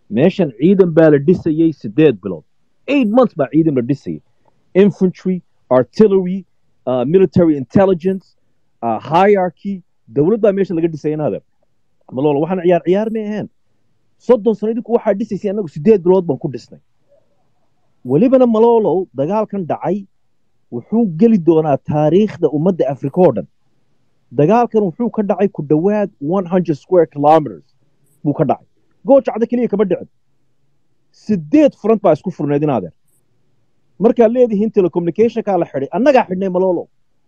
meeshan ciidan baa la dhisayey sideed bilood eight months baa ciidan la dhisayay infantry artillery uh, military intelligence uh, hierarchy dowlad baa meesha laga dhisay inaada malolo waxaan ciyaar ciyaar may ahayn soddon sano idinku waxaa dhisaysay annagu sideed bilood baan ku dhisnay welibana malolow dagaalkan dhacay wuxuu geli doonaa taariikhda ummadda afrika oo dhan dagaalkan wuxuu ka dhacay ku dhowaad one hundred square kilometers buu ka dhacay goojacda keliya kama dhicin sideed front baa isku furneed inaadeer markaad leedihiin telecommunicationkaa la xidhay annagaa xidhnay malolo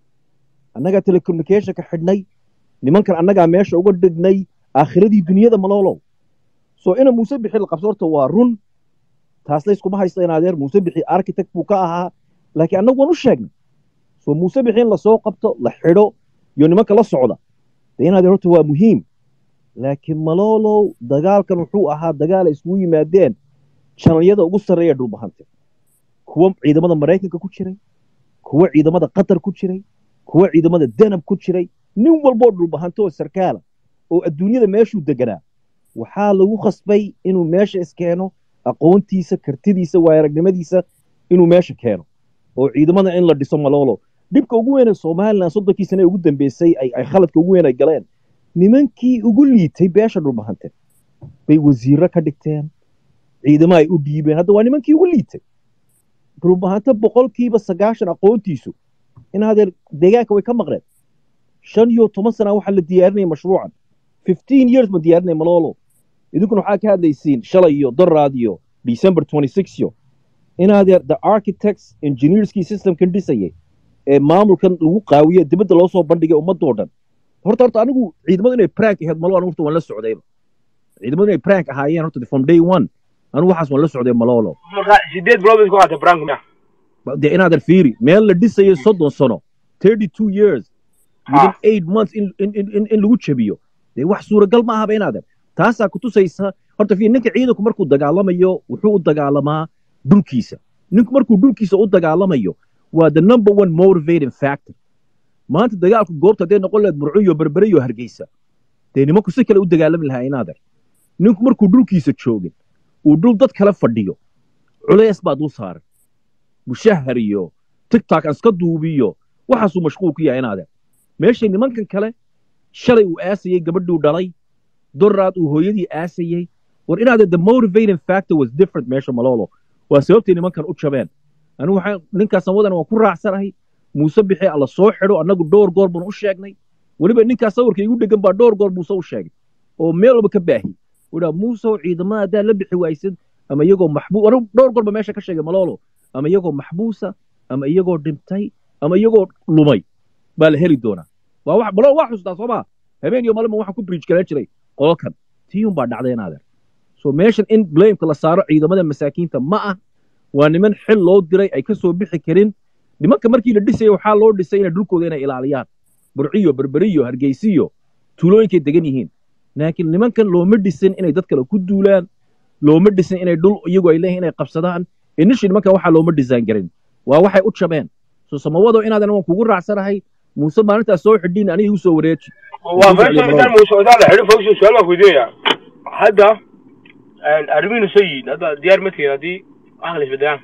annagaa telecommunicationka xidhnay nimankan annagaa meesha uga dhignay aakhiradii duniyada malolow so ina muuse bixi la qabso horta waa run taas layskuma haysto inaadeer muuse bixi architect buu ka ahaa laakiin annagu waan u sheegnay so muuse bixi in lasoo qabto la xidho iyo nimanka la socda de inaadeer horta waa muhiim laakiin malolow dagaalkan wuxuu ahaa dagaal ay isugu yimaadeen janalyada ugu sarreeya dhulbahante kuwa ciidamada maraykanka ku jiray kuwa ciidamada qatar ku jiray kuwa ciidamada danab ku jiray nin walboo dhulbahante oo sarkaala oo adduunyada meeshuu deganaa waxaa lagu khasbay inuu meesha iskeeno aqoontiisa kartidiisa waayaragnimadiisa inuu meesha keeno oo ciidamada in la dhiso malolo dhibka ugu weyn ee somalilan soddonkii sane ugu dambeysay ay khaladka ugu weyn ay galeen nimankii ugu liitay beesha dhulbahante bay wasiiro ka dhigteen ciidamo ay u dhiibeen hadda waa nimankii ugu liitay dhulbahante boqolkiiba sagaashan aqoontiisu in hadeer deegaanka way ka maqleen shan iyo toban sana waxaa la diyaarinaya mashruucan fifteen years ma diyaarinaya malolo idinkuna waxaa ka hadlaysiin shalay iyo doraad iyo december twenty six yo in hadeer the architects engineerskii systemkan dhisayay ee maamulkan lagu qaawiye dibadda loo soo bandhigay ummadoo dhan horta horta anigu ciidamadu inay prank ahayd malo anigu horta waan la socdayba ciidamadu inay prank ahaayeen horta from day one anigu waxaas waan la socday malolo marka sideed bilood bay ku qaatay brank miya dee inaadan fiiri meel la dhisayay soddon sano thirty two years within eight months in in in in lagu jabiyo dee wax suuragal ma ahaba inaadan taasaa kutusaysa horta fiir ninka ciidanku markuu dagaalamayo wuxuu u dagaalamaa dhulkiisa ninku markuu dhulkiisa u dagaalamayo waa the number one motivating factor maanta dagaalku goobta hadday noqon lahayd burcuyo berberiyo hargeysa dee nimanku si kale u dagaalami lahaa inaadan ninku markuu dhulkiisa joogin uu dhul dad kale fadhiyo culays baa dul saaran mushahar iyo tigtok aan iska duubiyo waxaasuu mashquul ku yahay inaadan meeshay nimankan kale shalay uu aasayey gabadhuu dhalay doraad uu hooyadii aasayey war inaadan the motivating factor was different meesha malolo waa sababtay nimankan u jabeen anigu waxaan ninkaas wadan waan ku raacsanahay muuse bixi alla soo xidho annagu dhowr goor baan u sheegnay weliba ninkaas sawirka igu dhegan baa dhowr goor muuse u sheegay oo meel walba ka baahi wuxuu muusow ciidamada haddaa la bixi waysid ama iyagoo maxbuus anigu dhowr goor ba meesha ka sheegay malolo ama iyagoo maxbuusa ama iyagoo dhintay ama iyagoo lumay baa la heli doonaa waa wax malolo waa xustaa soo maa habeen iyo malin waxaan ku bridge galan jiray qolkan tiyun baa dhacday inaadeer so meeshan in blameka la saaro ciidamada masaakiinta ma ah waa niman xil loo diray ay ka soo bixi karin nimanka markii la dhisaya waxaa loo dhisay inay dhulkooda inay ilaaliyaan burciyo berberiyo hargeysiyo tuulooyinkay degan yihiin laakiin nimankan looma dhisin inay dad kale ku duulaan looma dhisin inay dhul iyagu ay leeyihin inay qabsadaan inishii nimankan waxaa looma dhisaan garin waa waxay u jabeen so samawado inaadan waan kugu raacsanahay muuse maalintaas soo xidhiin aniga igu soo wareeji waa meesha intaan muusocdaa la xidho fogsi su-aal baan kuweydiinaya hadda arrimihiinu soo yihiin hadda diyaar ma tihin haddii waxaan la isbedelaan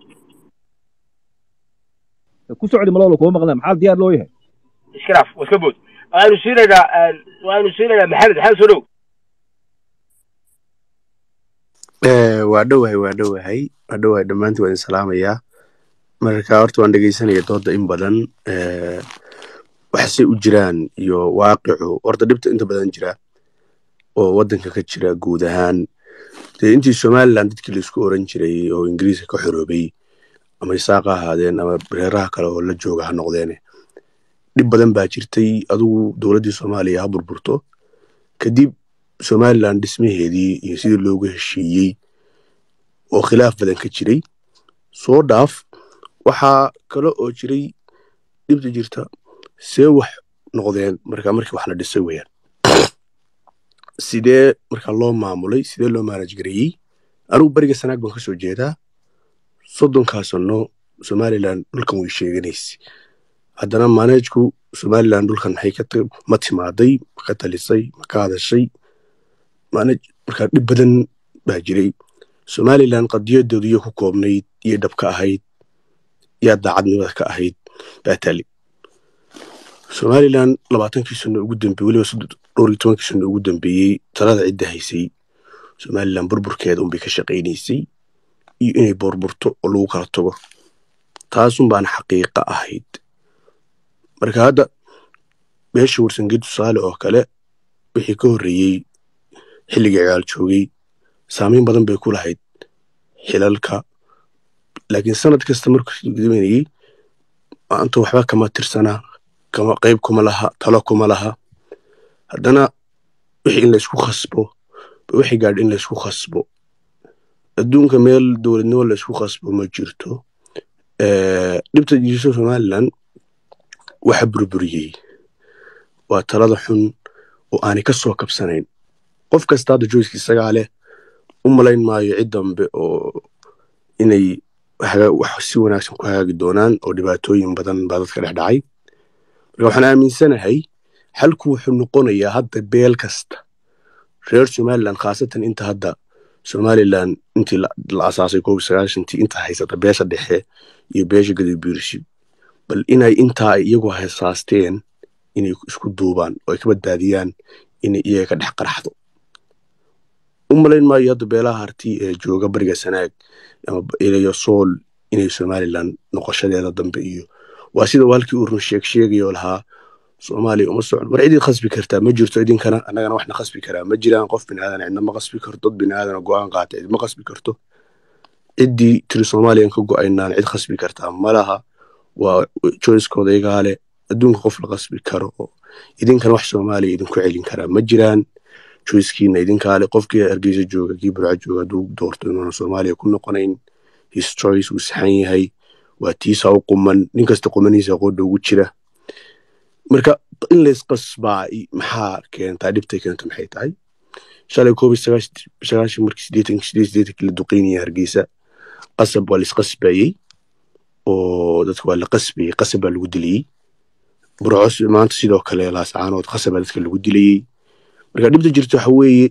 ku socdi malolo kuma maqleen maxaa diyaar loo yahay iska dhaaf waa iska bood waanu siinaynaa waanu siinaynaa maxamed maxamed soo dhow waa dhowahay waa dhowahay waa dhowahay dhammaantiin waan idin salaamayaa marka horta waan dhegeysanaya dooda in badan waxse u jiraan iyo waaqicu horta dhibta inta badan jira oo waddanka ka jira guud ahaan dee intii somalilan dadkii laisku oran jiray oo ingiriiska ka xoroobay ama isaaqa ahaadeen ama reeraha kale oo la jooga ha noqdeene dhib badan baa jirtay adugu dowladdii soomaaliya ha burburto kadib somalilan dhismaheedii iyo sidii loogu heshiiyey oo khilaaf badan ka jiray soo dhaaf waxaa kale oo jiray dhibta jirta see wax noqdeen marka markii wax la dhisay weyaan sidee marka loo maamulay sidee loo maanaj gareeyey anigu beriga sanaag baan ka soo jeedaa soddonkaa sanno somalilan dhulkan way sheeganaysa haddana maanajku somalilan dhulkan maxay ma timaaday ma ka talisay ma ka hadashay maanaj marka dhib badan baa jiray somalilan qadiyadeedu iyo ku koobnayd iyo dhabka ahayd yaa daacadnimada ka ahayd baa taali somalilan labaatankii sano ugu dambeeyey weliba dhowr iyo tobankii sano ugu dambeeyey talada cidda haysay somalilan burburkeeda unbay ka shaqaynaysay iyo inay burburto oo lagu kala tago taasun baana xaqiiqa ahayd marka hadda meesha warsangeed tusaale oo kale wixii ka horreeyey xilligii ciyaal joogay saameyn badan bay ku lahayd xilalka laakiin sanad kasta markuu gudaynayey maanta waxba kama tirsana kama qayb kuma laha talo kuma laha haddana wixii in laysku khasbo wixii gaadh in laysku khasbo adduunka meel dowladnimo laysku khasbo ma jirto dhibta jirto somalilan waxa burburiyey waa talada xun oo aanay ka soo kabsanayn qof kasta hadda joyska isagaa leh u malayn maayo cid dambe oo inay wax si wanaagsan ku hagaagi doonaan oo dhibaatooyin badan baa dadka dhex dhacay marka waxaan aaminsanahay xalku wuxuu noqonayaa hadda beel kasta reer somalilan khaasatan inta hadda somalilan intii la asaasay koob sagaashantii inta haysata beesha dhexe iyo beesha gadabiirshi bal inay intaa ay iyagu haysaasteen inay isku duubaan oo ay ka badbaadiyaan inay iyaga ka dhex qaraxdo u malayn maayo hadda beelaha harti ee jooga bariga sanaag ama ilayo sool inay somalilan noqoshadeeda dambe iyo waa sida waalkii uu run sheeg sheegayo lahaa soomaaliya uma socon war cidii khasbi kartaa ma jirto idinkana annagana waxna khasbi karaa ma jiraan qof binaadan cidna ma qasbi karto dad binaadana go'aan qaata cid ma qasbi karto ciddii tiri soomaaliyan ka go'aynaan cid khasbi kartaa ma laha waa joyskooda igaa leh adduunka qof la qasbi karo oo idinkana wax soomaaliya idinku celin karaa ma jiraan joyskiina idinkaale qofkii hargeysa jooga kii burca jooga hadduu doorto inuuna soomaaliya ku noqonayn his choice uu saxan yahay waa tiisa u quman nin kasta qumanihiisa qoodha ugu jira marka in laysqasbaa maxaa keentaa dhibtay keento maxay tahay shalay koob iyo sagaashan markii sideetan sideed sideetankii la duqeynaya hargeysa qasab waa laisqasbayey oo dadka waa la qasbayey qasab baa lagu diliyey burcos maanta sidoo kale laascaanood qasab baa dadka lagu dilayey marka dhibta jirta waxa weeye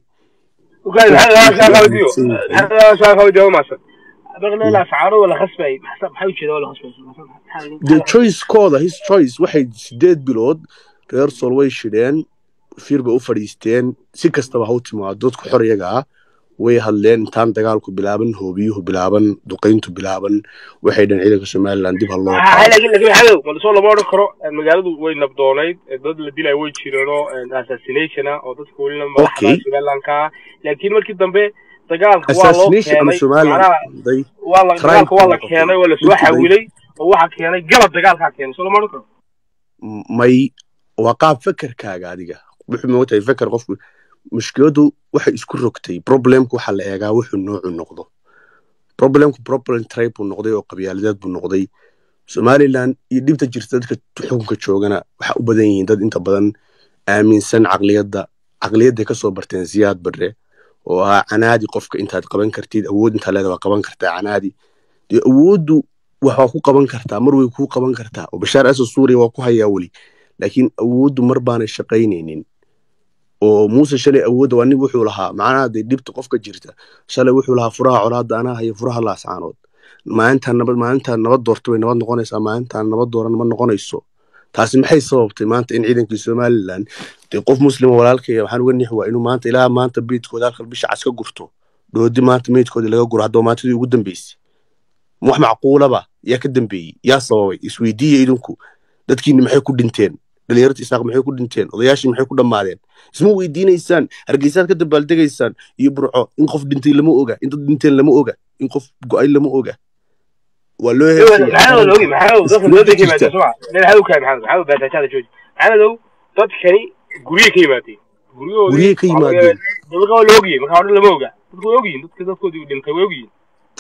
de choicekooda his choice waxay sideed bilood reer sool way shidheen fiir bay u fadhiisteen si kastaba ha u timaado dadku xor iyaga ah way hadleen intaan dagaalku bilaaban hoobiyuhu bilaaban duqayntu bilaaban waxay dhan ciidanka somalilan dib ha loo soo lama odhan karo magaaladu way nabdoonayd dad la dilay way jireenoo assassinationa oo dadka welina madaxda somalilanka ah laakiin markii dambe dagaalka waa loo keenay dagaalka waa la keenay waa lasoo xawilay oo waxa keenay galab dagaalkaa keenay soo lama odhan karo may waa qaab fekerkaaga adiga wuxuu moogtahay feker qofku mushkiladu waxay isku rogtay problemku waxa la eegaa wuxuu noocu noqdo problemku problem tribe buu noqday oo qabyaaladeed buu noqday somalilan iyo dhibta jirta dadka xukunka joogana waxa u badan yihiin dad inta badan aaminsan caqliyadda caqliyadday ka soo barteen siyaad barre oo ahaa canaadi qofka intaad qaban kartid awood intaa leeda waa qaban kartaa canaadi dee awooddu waxaa ku qaban kartaa mar way kuu qaban kartaa oo bashaar asad suuriya waa ku hayaa weli laakiin awooddu mar baanay shaqaynaynin oo muuse shalay awoodda waa nin wuxuu lahaa macnaha dee dhibta qofka jirta shalay wuxuu lahaa furaha colaadda anaa haya furaha laascaanood maalintaan nabad maalintaan nabad doorta way nabad noqonaysaa maalintaan nabad dooran ma noqonayso taasi maxay sababtay maanta in ciidankii somalilan dee qof muslima walaalkaya waxaan uga nix waa inuu maanta ilaa maanta beydkooda halkal bisha cas ka gurto dhoodi maanta meydkoodii laga guro haddaba maantadii ugu dambeysay wax macquulaba yaa ka dambeeyey yaa sababay isweydiiya idinku dadkiini maxay ku dhinteen dhalinyarta isaaq maxay ku dhinteen odayaashii maxay ku dhammaadeen isma weydiinaysaan hargeysaad ka dabaaldegaysaan iyo burco in qof dhintay lama oga in dad dhinteen lama oga in qof go-ay lama oga waa loo maxamedow dadkani gurye ka yimaadeen gurye ka yimaadeen dadka waa la ogyihin marka hore lama oga dadku way ogyihin dadka dadkoodii dhintay way ogyihin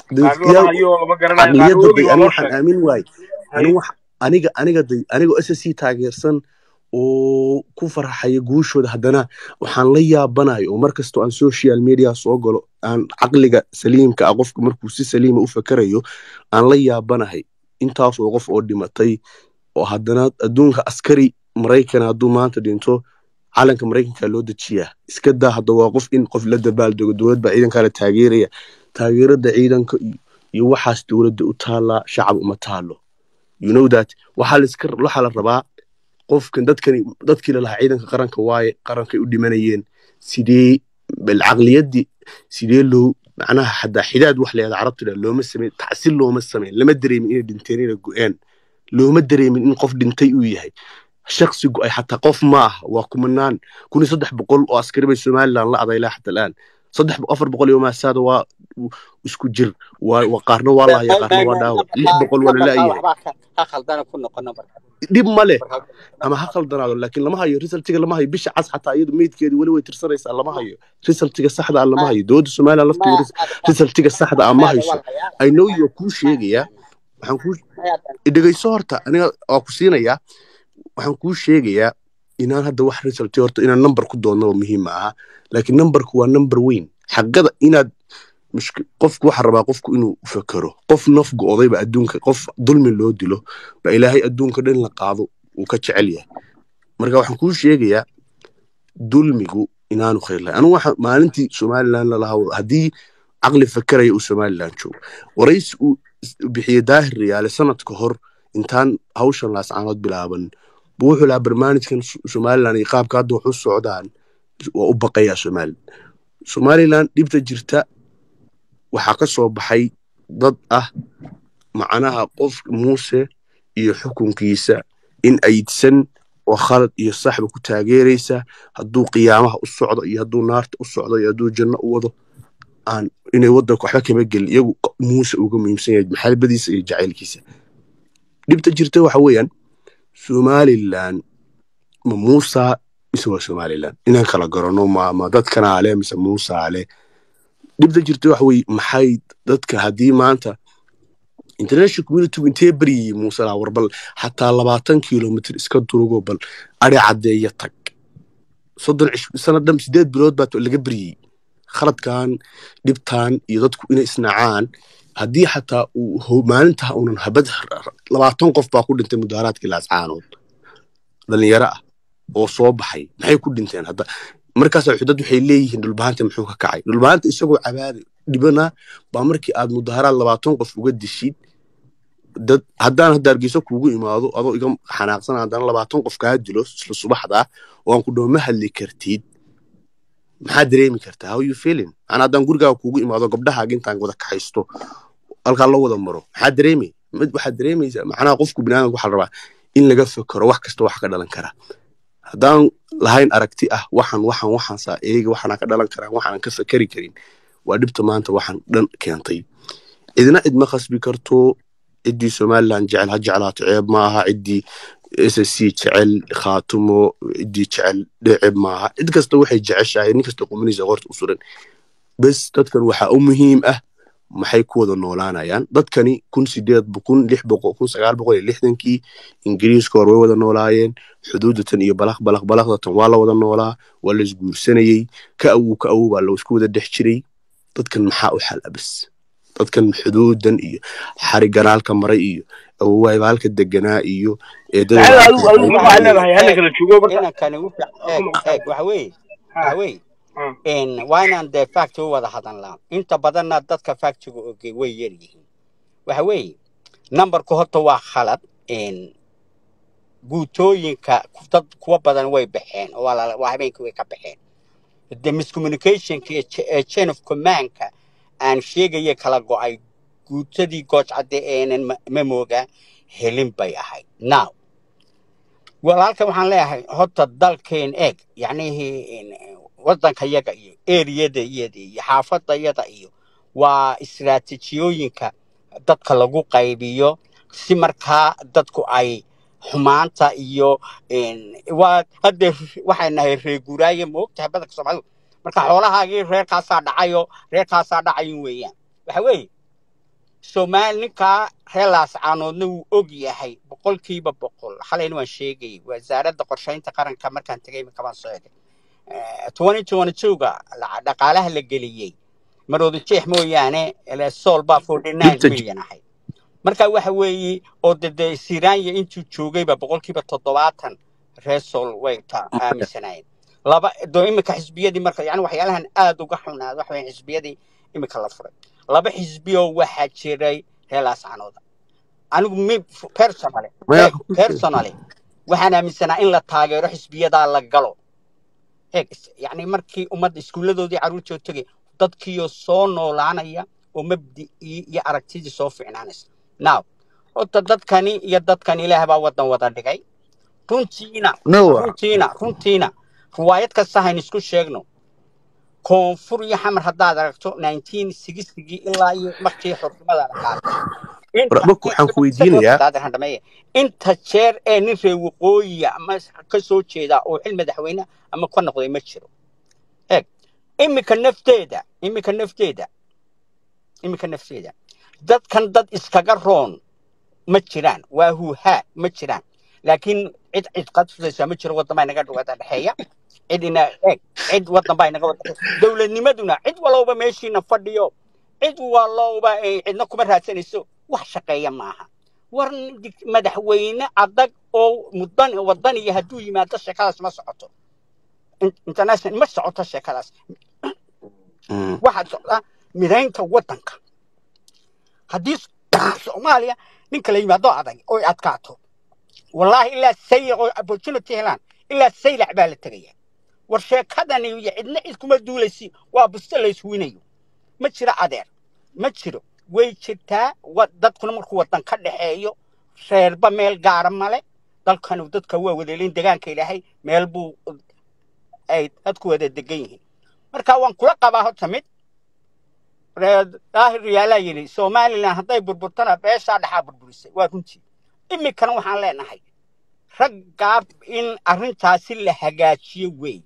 caqliyadda waxaan aamin waaye aniga aniga day anigoo s c taageersan oo ku farxaya guushooda haddana waxaan la yaabanayo oo mar kastoo aan social media soo galo aan caqliga saliimka ah qofka markuu si saliima u fakerayo aan la yaabanahay intaas oo qof oo dhimatay oo haddana adduunka askari maraykan hadduu maanta dhinto calanka maraykanka loo dejiyaa iska daa hadda waa qof in qof la dabaaldego dowlad baa ciidankaa la taageeraya taageerada ciidanka iyo waxaas dowladda u taallaa shacab uma taalo you know that waxaa laiska waxaa la rabaa qofkan dadkani dadkii lalahaa ciidanka qaranka waaye qarankay u dhimanayeen sidee bal caqliyaddii sidee loo macnaha xataa xidaad wax leeda carabtida looma sameyn tacsil looma sameyn lama dareemin inay dhinteen inay go-een looma dareemin in qof dhintay uu yahay shaksi go-ay xataa qof ma aha waa kumanaan kun iyo saddex boqol oo askari bay somaliland la adaylaa xata al'aan saddex afar boqol iyo maasaada waa isku jir waa qaarna waa lahaya qaarna waa dhaawac lix boqol waa lalayahay dhib ma leh ama ha khaldanaado laakiin lama hayo resultiga lama hayo bisha cas xataa iyadu meydkeedi weli way tirsanaysaa lama hayo resultiga saxda ah lama hayo dowladda somaliland lafteeda resultiga saxda ah ma hayso i know you kuu sheegayaa waxaan kuu dhegayso horta aniga waa ku siinayaa waxaan kuu sheegayaa inaan hadda wax resulti horta inaan number ku doonnaba muhiim ma aha laakiin numberku waa number weyn xaqada inaad qofku waxa rabaa qofku inuu fakero qof naf go-odayba adduunka qof dulmi loo dilo ba ilaahay adduunka dhan la qaado uu ka jecel yahay marka waxaan kuu sheegayaa dulmigu inaanu khayr lahay anigu waxa maalintii somaliland lalahaa haddii caqli fakeraya uu somaliland joogo waraysi uu bixiyey daahir riyaale sanad ka hor intaan hawshan laascaanood bilaaban buu wuxuu lahaa barnaamijkan somaliland iyo qaabka hadda wax u socdaan waa u baqayaa somaliland somaliland dhibta jirta waxaa ka soo baxay dad ah macnaha qof muuse iyo xukunkiisa in aydsan oo khalad iyo saxba ku taageeraysa hadduu qiyaamaha u socdo iyo hadduu naarta u socdo iyo hadduu janno u wado aan inay waddanka waxba kama gelin iyagu muuse uga muhiimsan yahay maxalbadiisa iyo jacaylkiisa dhibta jirta waxa weeyaan somaliland ma muusa mise waa somaliland inaan kala garanno ma ma dadkanaa leh mise muusaa leh dhibta jirta waxa weye maxay dadka haddii maanta international communitygu intee beryayey muusala war bal xataa labaatan kilomitr iska durugo bal ari caddeeya tag soddon sanadhan sideed bilood baa laga beryey khaladkan dhibtan iyo dadku inay isnacaan haddii xataa uu maalintaa unan habad labaatan qof baa ku dhintay mudaaraadkii laascaanood dhalinyaro ah oo soo baxay maxay ku dhinteen hadda markaasa dad waxay leeyihiin dhulbahanta muxuu ka kacay dhulbahanta isagoo cabaada dhibana baa markii aad mudaharaad labaatan qof uga dishid dad haddaan hadda hargeyso kuugu imaado adoo iga xanaaqsan haddana labaatan qof kaa dilo isla subaxda oo aan ku dhaho ma hadli kartid maxaa dareemi kartaa how you feeling aan haddaan gurigaaga kuugu imaado gabdhahaaga intaan wada kaxaysto halkaa la wada maro maxaa dareemay mid waxaad dareemaysaa macnaha qofku biniaadamka waxaa rabaa in laga fekero wax kasta wax ka dhalan kara haddaan lahayn aragti ah waxan waxan waxaansaa eega waxaanaa ka dhalan karaa waxaanan ka fekeri karin waa dhibta maanta waxaan dhan keentay cidna cid ma khasbi karto ciddii somaliland jecel ha jeclaato ceeb ma aha ciddii s s c jecel khaatumo ciddii jecel dheceeb maaha cid kasta waxay jeceshahay nin kasta qumanisa qorta u suran bes dadkan waxaa u muhiim ah maxay ku wada noolaanayaan dadkani kun sideed kun lix boqol kun sagaal boqol iyo lixdankii ingiriiska hor way wada noolaayeen xuduudatan iyo balaq balaq balaqdatan waa la wada noolaa waa la isguursanayey ka awow ka awow baa laisku wada dhex jiray dadkan maxaa u xal abas dadkan xuduudan iyo xariganaalka maray iyo awowaay baalka deganaa iyo waa inaan dee facti u wada hadalnaa inta badanna dadka factiga ogey way yar yihiin waxa weeye numberku horta waa khalad guutooyinka dad kuwa badan way baxeen oo waa habeenkii way ka baxeen the miscommunicationka ee chain of commandka aan sheegaya kala go'ay guutadii goojcadde eenan mamooga helin bay ahayd now walaalka waxaan leeyahay horta dalkeen eeg yacnihii waddanka yaga iyo eriyada iyada iyo xaafadda yada iyo waa istiraatijiyooyinka dadka lagu qaybiyo si markaa dadku ay xumaanta iyo waa hadda waxay nahay reeguraaye ma ogtahay badanka soomaalidu marka xoolahaagii reerkaasaa dhacayo reerkaasaa dhacayin weeyaan waxa weeye soomaali ninkaa reer laascaanoodna wuu og yahay boqolkiiba boqol xalayna waan sheegayay wasaaradda qorshaynta qaranka markaan tegay iminka baan soo egay twenty twenty two-ga dhaqaalaha la geliyey marooda jeex mooyaane sool baa forty nine million ahayd marka waxa weeye oo dede siranya intuu joogayba boqolkiiba toddobaatan reer sool way ta aaminsanaayeen laba doo iminka xisbiyadii marka yani waxyaalahan aad uga xunaad waxa weeye xisbiyadii iminka la furay laba xisbiyoo waxaa jiray heelaas canooda anigu mi personally maya eeg personally waxaan aaminsanaa in la taageero xisbiyadaa la galo eeg is- yacni markii ummadda iskuulladoodii carruurtoo tegay dadkiioo soo noolaanaya oo mabdi'ii iyo aragtidii soo fiicnaanaysa now horta dadkani iyo dadkan ilaah baa waddan wada dhigay runtiina nawa runtiina runtiina riwaayad kasta hayn isku sheegno koonfur iyo xamar haddaad aragto 1960gii ilaa iyo markii xornimada la qaatay inta marka waxaan ku weydiinayaa Daadan hadhameeye. inta jeer ee nin reer waqooyiya ama ka soo jeeda oo xil madaxweyne ama ka noqday ma jiro eeg iminka nafteeda iminka nafteeda iminka nafteeda dadkan dad iskaga roon ma jiraan waa huuhaa ma jiraan laakiin cid cid qadfudaysa ma jiro waddan baa inaga wada dhexeeya cid ina eeg cid waddan baa inaga wada dhexeeya dowladnimaduna cid walowba meeshiina fadhiyo cid walowba ay cidna kuma raadsanayso wax shaqeeya maaha war nin- madaxweyne adag oo mudan wadaniya hadduu yimaado sheekadaas ma socoto In- international ma socoto sheekadaas Mm. waxaa socdaa midaynta waddanka haddii soomaaliya ninka la yimaado adag oy adkaato wallaahi ilaa saylac oo opportunity helaan ilaa saylac baa la tegaya war sheekadani iyo cidna cid kuma duulaysi waa buste la iswinayo ma jiro adeer ma jiro way jirtaa wa- dadkuna markuu waddan ka dhexeeyo reerba meel gaara male dalkanu dadka waa wadaelin degaanka ilaahay meel buu ay dadku wada degan yihiin marka waan kula qabaa horta mid reer daahir yaalaa yidhi somalilan hadday burburtana beeshaa dhexaa burburisay waa runtii iminkana waxaan leenahay raggaa in arrintaasi la hagaajiyo weeye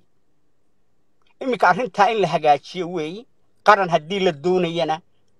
iminka arrintaa in la hagaajiyo weeye qaran haddii la doonayana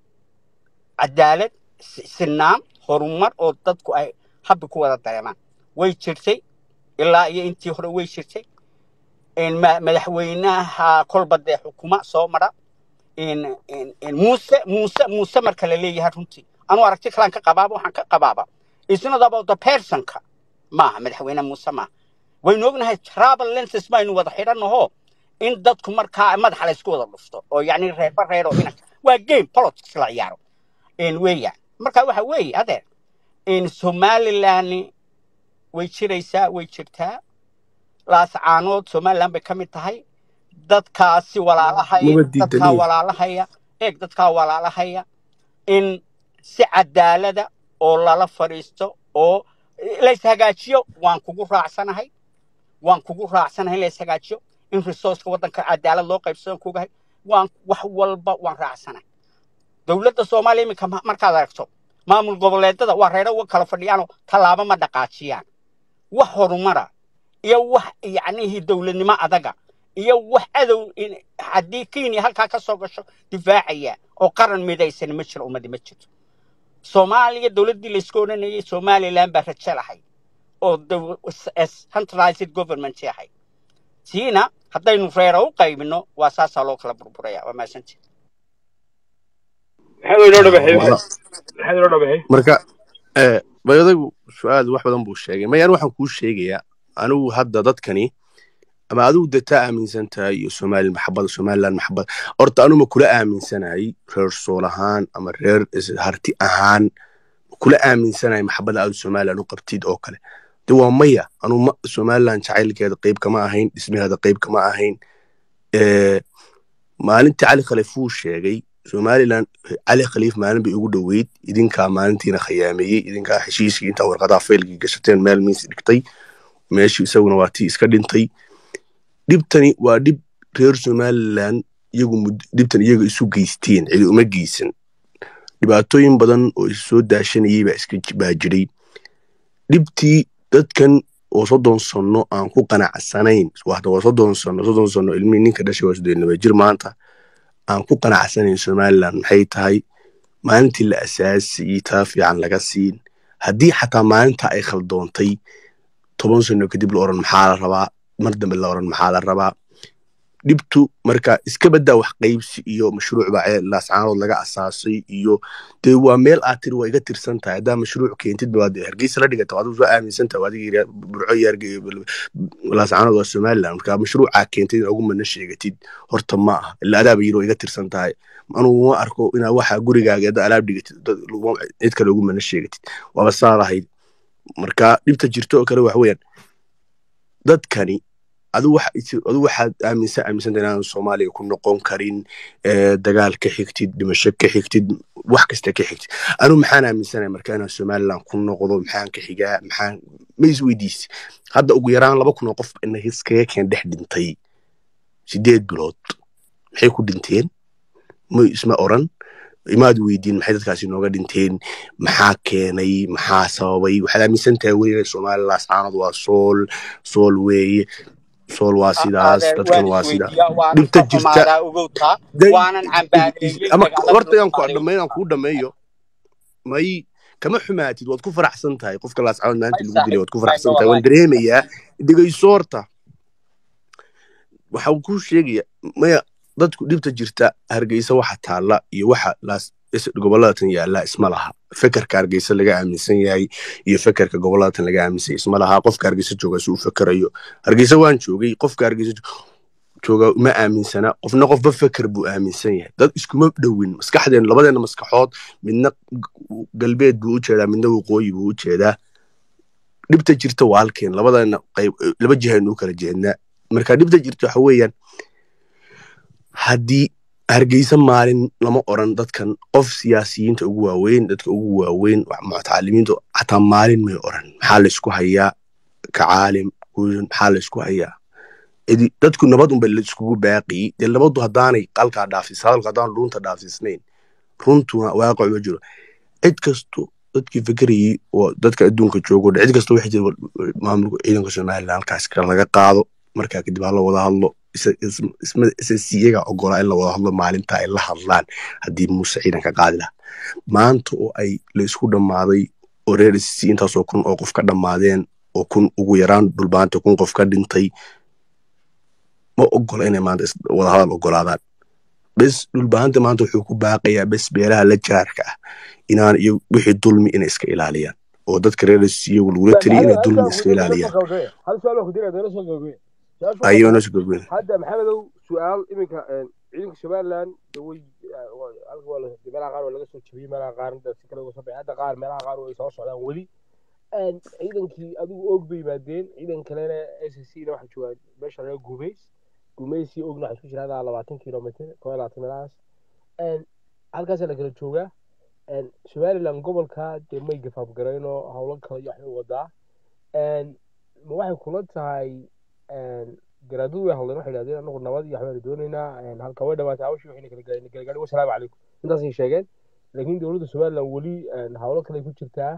cadaalad si- sinaan horumar oo dadku ay habbi ku wada dareemaan way jirtay ilaa iyo intii hore way jirtay in ma- madaxweynaha kolba dee xukuma soo mara in in in muuse muuse muuse marka la leeyahay runtii anuu aragti kalaan ka qabaaba waxaan ka qabaaba it's not about the personka maaha madaxweyne muuse maaha waynu ognahay travel lenses baynu wada xidhannaho in dadku markaa madaxa la isku wada dhufto oo yacni reerba reer oo inak waa game politics la ciyaaro in weeyaan marka waxa weeye adeer in somaliland way jiraysaa way jirtaa laascaanood somaliland bay ka mid tahay dadkaasi walaalahaya maba dadkaa diidaniye walaalahaya eeg dadkaa walaalahaya in si cadaalada oo lala fadhiisto oo lays hagaajiyo waan kugu raacsanahay waan kugu raacsanahay in lays hagaajiyo in resourceka waddanka cadaalad loo qaybsado kugahay waan wax walba waan raacsanahay dowladda soomaaliya iminka ma- markaad aragto maamul goboleedada waa reero uga kala fadhiyaanoo tallaabo ma dhaqaajiyaan wax horumara iyo wax yacnihii dowladnimo adaga iyo wax adow in- haddii kenya halkaa ka soo gasho difaacaya oo qaran midaysan ma jiro ummadi ma jirto soomaaliya dowladdii laysku odhanayay somaliland baa rajo lahay oo dow- s- s- centralized government ahay tiina haddaynu reero u qaybino waa saasaa loo kala burburaya waa mahadsantihi maxaa inoo dhabaxay wala maxaa inoo dhabaxay marka eh, bayadagu su-aal wax badan buu sheegay mayaan waxaan kuu sheegayaa anigu hadda dadkani ama adigu dataa aaminsan tahay iyo somali maxabada somaliland maxabada horta anuma kula aaminsanahay reer sool ahaan ama reer is- harti ahaan kula aaminsanahay maxabada aad somaliland u qabtid oo kale de waa maya anu ma somaliland jacaylkeeda qayb kama ahayn dhismaheeda qayb kama ahayn Eh, maalintii cali khaliif wuu sheegay somaliland cali khaliif maalin bay ugu dhoweyd idinkaa maalintiina khiyaameeyey idinkaa heshiiskii intaa warqadaha faylkii gashateen meel miis dhigtay meeshii isaguna waa tii iska dhintay dhibtani waa dhib reer somaliland iyagu mud- dhibtan iyaga isu geysteen cidi uma geysan dhibaatooyin badan oo is soo daashanayay baa iska ji- baa jiray dhibtii dadkan oo soddon sano aan ku qanacsanayn wahda waa soddon sano soddon sano ilmihii ninka dhashay waa soddon laba jir maanta aan ku qanacsanayn somaliland maxay tahay maalintii la asaasiyey taa fiican laga siin haddii xataa maalinta ay khaldoontay toban sano kadib la oran maxaa la rabaa mar dambe la oran maxaa la rabaa dhibtu marka iska baddaa wax qaybsi iyo mashruuc baa laascaanood laga asaasay iyo dee waa meel aad tiri waa iga tirsan tahay haddaa mashruuc keentid baad hargeysa la dhigata adigu soo aaminsan tahay adiga burco iyo laascaanood waa somaliland marka mashruucaa keentid in ugu mana sheegatid horta ma aha ila adaaba yiri waa iga tirsan tahay anugu ma arko inaa waxa gurigaaga hadda alaab dhigatid cid kale ugu mana sheegatid waaba saa lahayd marka dhibta jirto oo kale waxa weeyaan dadkani adu waxaad aaminsan aaminsanta inaan soomaaliya ku noqon karin dagaal ka xigtid dhimasho ka xigtid wax kasta ka xigtid anu maxaan aaminsanaya marka inaan somaliland ku noqdo maxaan ka xigaa maxaan ma isweydiisi hadda ugu yaraan laba kun oo qof ina iskaga keen dhex dhintay sideed bilood maxay ku dhinteen ma isma oran imaad weydiin maxay dadkaasi nooga dhinteen maxaa keenay maxaa sababay waxaad aaminsan tahay weli inay somaliland laascaanood waa sool sool weeye sool waa sidaas dadkan waa sidaa dhibta jirta horta yaan ku dhammeyn aan kuu dhammeeyo may kama xumaatid waad ku faraxsan tahay qofka laascaanood maanta lagu dilay waad ku faraxsan tahay waan dareemayaa dhegayso horta waxa uu kuu sheegaya maya dadku dhibta jirta hargeysa waxa taalla iyo waxa gobolladatan yaalla isma laha fekerka hargeysa laga aaminsan yahay iyo fekerka gobolladatan laga aaminsan isma laha qofka hargeysa jooga si uu fekerayo hargeysa waan joogay qofka hargeysa jooga ma aaminsana qofna qofba feker buu aaminsan yahay dad iskuma dhowin maskaxdeen labadeena maskaxood midna galbeed buu u jeedaa midna waqooyi buu u jeedaa dhibta jirta waa halkeen labadeena qayb laba jihaynu u kala jeednaa marka dhibta jirta waxa weeyaan haddii hargeysa maalin lama oran dadkan qof siyaasiyiinta ugu waaweyn dadka ugu waaweyn mutacalimiinta xataa maalin may oran maxaa laysku hayaa ka caalim guudan maxaa laysku hayaa dadku nabad unba laiskugu baaqiyey dee nabadu haddaanay qalkaa dhaafis hadalku haddaan dhuunta dhaafisnayn runtuna waaqac ma jiro cid kasto dadkii fekerayey oo dadka adduunka joogo cid kasta waxay jira maamulka ciidanka somaliland halkaas laga qaado markaa kadib hala wada hadlo isasiyaga ogolaa in la wada hadlo maalinta ay la hadlaan haddii muuse ciidanka qaadi laha maanta oo ay la isku dhammaaday oo reer sc intaasoo kun oo qof ka dhammaadeen oo kun ugu yaraan dhulbaanta kun qof ka dhintay ma ogola inay maanta wadahadal ogolaadaan bes dhulbaanta maanta wuxuu ku baaqayaa bes beelaha la jaarka ah inaan iyo wixii dulmi inay iska ilaaliyaan oo dadka reer sc iyagu lagula teliya inay dulmi iska ilaaliyaan hadda maxamedow su-aal iminka ciidanka somaliland way meelaha qaar waa laga soo jabiyey meelaha qaar si kale uga soo baxay hadda qaar meelaha qaar way soo socdaan weli ciidankii adigu og bay yimaadeen ciidan kalena s c na waxaa joogaa meesha laga gumays gumaysii ogna waxaa isku jira hadaa labaatan kilomitr koo iyo labaatan meelahaas halkaasaa la kala joogaa somaliland gobolka dee may gafaabgaraynoo howlo kale iyo waxbay wadaa ma waxay kula tahay garaadadu way hadleen waxay yidhahdeen anagu nabad iyo waxbaanu doonaynaa halka way dhawaatay hawshii waxayna kala gaadhin kala gaadhin wasalaamu calaykum intaasay sheegeen laakiin dowladda somaliland weli howlo kale ku jirtaa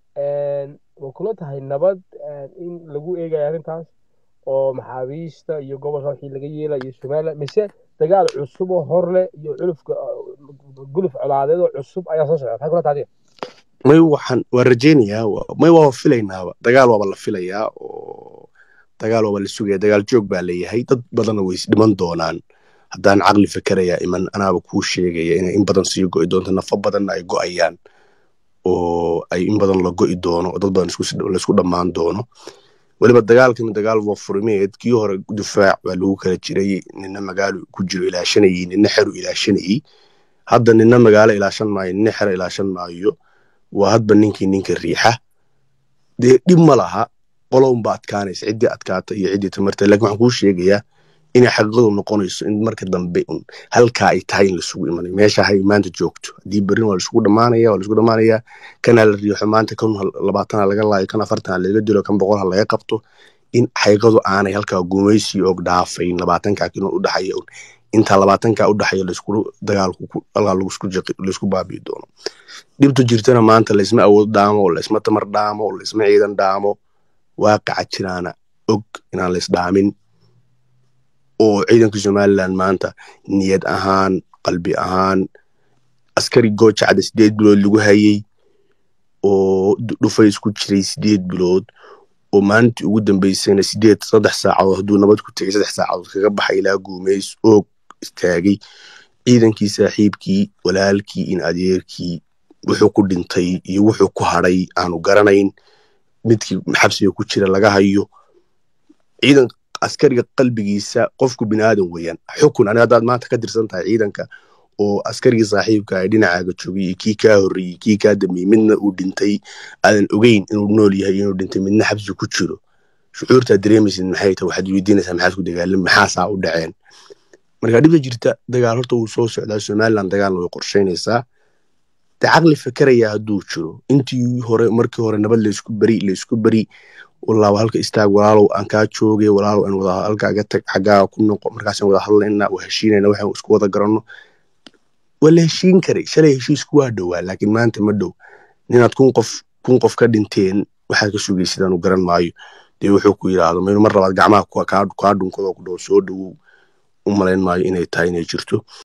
ma kula tahay nabad in lagu eegayo arrintaas oo maxaabiista iyo gobolka wixii laga yeelayo somaliland mise dagaal cusub oo hor leh iyo culufka guluf colaadeed oo cusub ayaa soo socda maxay kula tahay may waxaan waa rajaynayaa may waa filaynaaba dagaal waaba la filayaa oo dagaal waaba la sugaya dagaal joog baa leeyahay dad badanna way isdhiman doonaan haddaan caqli fikerayaa iman anaaba kuu sheegaya inay in badan sii go'i doonto nafo badanna ay go'ayaan oo ay in badan la go'i doono oo dad badan laisku dhammaan doono weliba dagaalkani dagaal wafurimeed kii hore difaac baa lagu kala jiray nina magaalo ku jiro ilaashanayey nina xeru ilaashanayey hadda nina magaalo ilaashan maayo nina xero ilaashan maayo waa hadba ninkii ninka riixa dee dhib ma laha qolownba adkaanaysa ciddii adkaata iyo ciddii tamarta lakin waxaan kuu sheegayaa inay xaqiiqadu noqonayso in marka dambe un halkaa ay tahay in lasugu imanayo meesha hay maanta joogto haddii berrin waa laisugu dhamaanaya waa laisugu dhamaanaya kanaa la riixo maanta kan labaatana laga laayo kan afartana laga dilo kan boqol ha laga qabto in xaqiiqadu aanay halkaa gumaysi og dhaafayn labaatankaa kilo u dhaxaya un intaa labaatankaa u dhaxaya laisku dagaalku halkaa laisku baabi'i doono dhibtu jirtana maanta laisma awood dhaamo laisma tamar dhaamo laisma ciidan dhaamo waaqaca jiraana og inaan laisdhaamin oo ciidanka somaliland maanta niyad ahaan qalbi ahaan askari goojacda sideed bilood lagu hayey oo dhufay isku jiray sideed bilood oo maalintii ugu dambeysayna sideed saddex saacadood hadduu nabad ku tegay saddex saacadood kaga baxay ilaa guumeys oog istaagay ciidankii saaxiibkii walaalkii in adeerkii wuxuu ku dhintay iyo wuxuu ku hadhay aanu garanayn midkii xabsiga ku jira laga hayo ciidan askariga qalbigiisa qofku binaadan weeyaan xukun ani haddaad maanta ka tirsan tahay ciidanka oo askarigii saaxiibka ay dhinacaaga joogay iyo kii kaa horreeyey kii kaa dambeeyey midna uu dhintay aadan ogeyn inuu nool yahay inuu dhintay midna xabsi ku jiro shucuurtaad dareemaysid maxay tahay waxaad weydiinaysaa maxaad ku dagaalam maxaasaa u dhaceen marka dhibta jirta dagaal horta wuu soo socdaa somaliland dagaalna way qorsheynaysaa de caqli fakeraya hadduu jiro intii hore markii hore nabad laysku beri laysku beri walaawa halka istaag walaalow aan kaa joogay walaalow aan wada halkaaga tag xaggaaga ku noqo markaasaan wada hadlayna waa heshiinayna waxaan isku wada garanno waa la heshiin karay shalay heshiisku waa dhowaa laakiin maanta ma dhow ninaad kun qof kun qof ka dhinteen waxaad ka sugaysid aanu garan maayo dee wuxuu ku yidhaahdo maynu mar labaad gacmaha kaa dhunkadoo ku dhow soo dhowow u malayn maayo inay tahay inay jirto